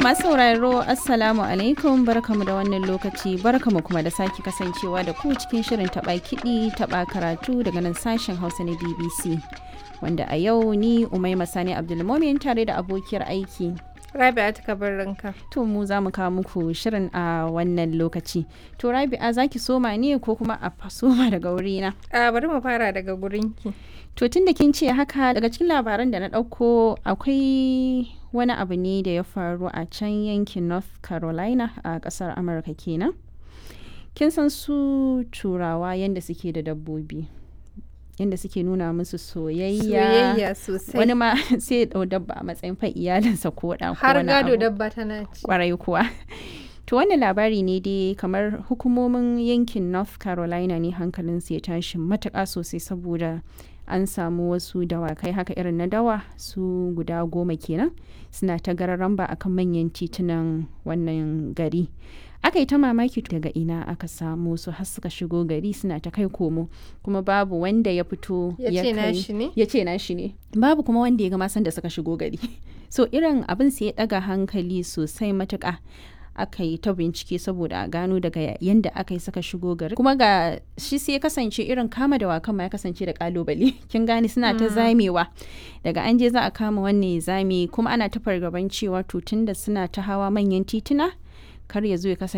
masu sauraro Assalamu alaikum barkamu da wannan lokaci barkamu kuma da sake kasancewa da ku cikin shirin taɓa kiɗi taɓa karatu daga nan sashen Hausa na BBC. Wanda a yau ni Umaima Sani Abdulmomin tare da abokiyar aiki. Rabi'a ta ranka. To mu za mu kawo muku shirin a wannan lokaci. To Rabi'a za ki soma ne ko kuma a soma daga wurina? A bari mu fara daga gurinki. To tun da kin ce haka daga cikin labaran da na ɗauko akwai wani abu ne da ya faru a can yankin North Carolina a ƙasar Amurka kenan. Kin san su turawa yadda suke da dabbobi. Yadda suke nuna musu soyayya. Soyayya sosai. Wani ma sai ya ɗau dabba a matsayin fa iyalinsa ko ɗan ko Har wani gado abu. dabba tana ci. kwarai kuwa to wannan labari ne dai kamar hukumomin yankin north carolina ne hankalinsu ya tashi matuƙa sosai saboda an samu wasu dawakai haka irin na dawa su guda goma kenan suna ta gararan ba akan manyan titunan wannan gari aka yi ta mamaki daga ina aka samu su har suka shigo gari suna ta kai komo kuma babu wanda ya fito Ya ce kai- nashi ne? ya ce nashi ne babu kuma wanda ya ga masan da suka shigo gari so irin abin sai ya daga hankali sosai matuƙa aka yi ta bincike saboda a gano daga yanda aka yi suka shigo gari kuma ga shi sai ya kasance irin kama da wakan ma ya kasance da kalubale kin gane suna ta zamewa daga an je za a kama wannan ya zame kuma ana ta fargaban cewa to tunda suna ta hawa manyan tituna kar ya zo ya kasance